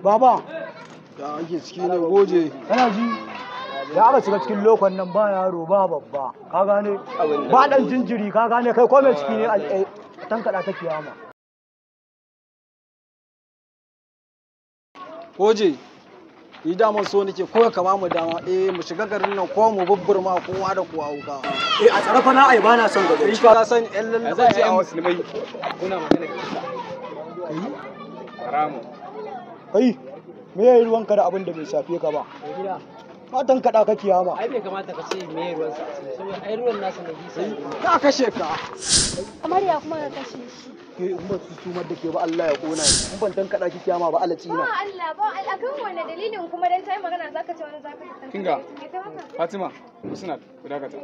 baba ya ake ciki ne goje kana ji da aka shiga cikin lokon nan ba yaro ba babba ka gane ba dan jinjiri ka gane kai ko mai ciki ne a tankada ta kiyama goje ni daman so nake ko ka ba mu dama eh mu shiga garin nan ko mu bubburma kowa da kowa wuka eh a tsara fa na ai ba na son gaba kai ka san yan lallaba ce a wasu musulmai kuna magana kisa haramun kai me yayi ruwanka da abin da bai shafe ka ba ka tankada ka kiyama ai bai kamata ka ce me ruwan sa saboda ai ruwan nasa na bisa ne ka kashe ka kamar ya kuma ka kashe shi ke in ba su sumar da ke ba Allah ya kona ni in ban tankada ki kiyama ba Allah ba tsina Allah ba Allah kan wanne dalilin kuma dan tayi magana zaka ce wani zaka tantan Kinga. me kai maka fatima usnat ku dakata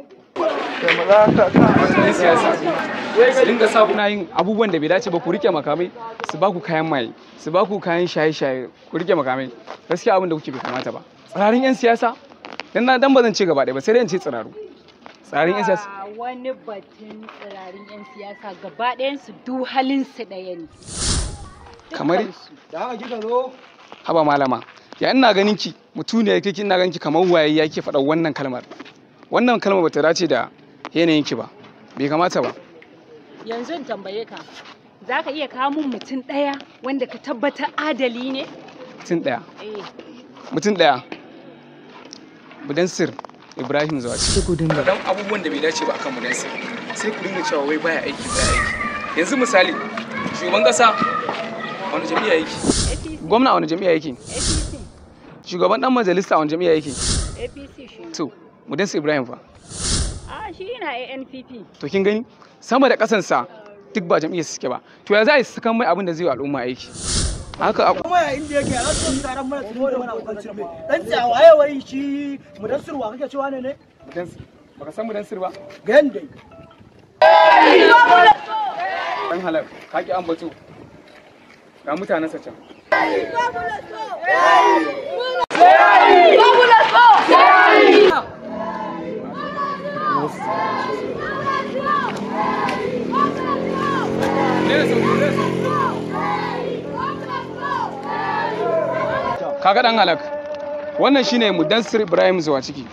yan siyasa su dinga sa kuna yin abubuwan da bai dace ba ku rike makamai su ba ku kayan maye su ba ku kayan shaye-shaye ku rike makamai gaskiya abin da kuke bai kamata ba tsirarin yan siyasa dan na dan ba zan ce gaba ɗaya ba sai dai in ce tsiraru tsirarin yan siyasa Ba wani batun tsirarin 'yan siyasa gaba ɗayansu duk halinsu ɗaya ne. kamar da haka kika zo haba malama ya ina ganin ki mutune yake ina ganin ki kamar waye yake faɗa wannan kalmar wannan kalmar bata dace da yanayin ki ba bai kamata ba Yanzu in tambaye ka, za ka iya kawo mun mutum ɗaya wanda ka tabbatar adali ne? mutum ɗaya Eh. mutum ɗaya budansir ibrahim zuwa ciki ku dinga dan abubuwan da bai dace ba akan budansir sai ku dinga cewa wai baya aiki baya aiki yanzu misali shugaban kasa wani jami'a yake APC. gwamna wani jami'a yake APC. shugaban dan majalisa wani jami'a yake APC shi. to budansir ibrahim fa A shi yana ANPP. to kin gani sama da kasansa duk ba jam'iyyar suke ba to ya za a yi sakan mai abin da zai yi wa al'umma aiki haka a- kuma ya inda yake a rasu taron mana tuno da mana abokan cirbe dan tsawa waye wai shi mudassirwa kake cewa ne ne Budansir baka san budansir ba ga yanda dan halal ka ki ambato ga mutanen sa can kaga dan halak wannan shine mudansir ibrahim zuwa ciki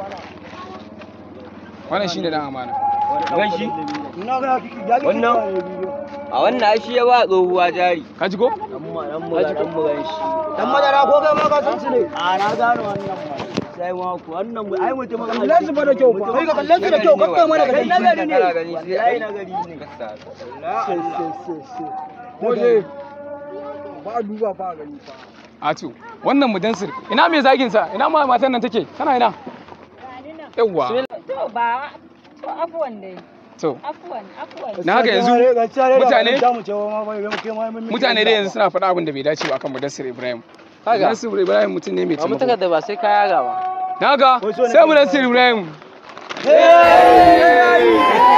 wannan shine dan amana Gashi? ina ga kiki ya kiki Wannan? a wannan ai shi ya ba tsohuwa jari ka ji ko dan mu dan mu dan mu gan shi dan madara ko kai ma ka san su ne a na gano wannan ma sai ma ku wannan mu ai mutum ga kallon su fa da kyau fa kai ka kallon su da kyau kakka mana ka kai gani na gari ne gani sai ai na gari ne sai sai sai sai Goje. ba a duba fa a gani fa Atu, wannan mudansir, ina mai zagin sa? Ina ma matan nan take? Tana ina? Yawwa. To ba, to afuwan dai. To, Afuwan, afuwan. na haka yanzu mutane mutane mutane dai yanzu suna faɗa abin da bai dace ba akan mudansir Ibrahim. Mudansir Ibrahim mutum ne mai ba mu taimako. da ba sai kaya ga ba Na ga Wai so ne sai ka- mudansir Ibrahim. Hey!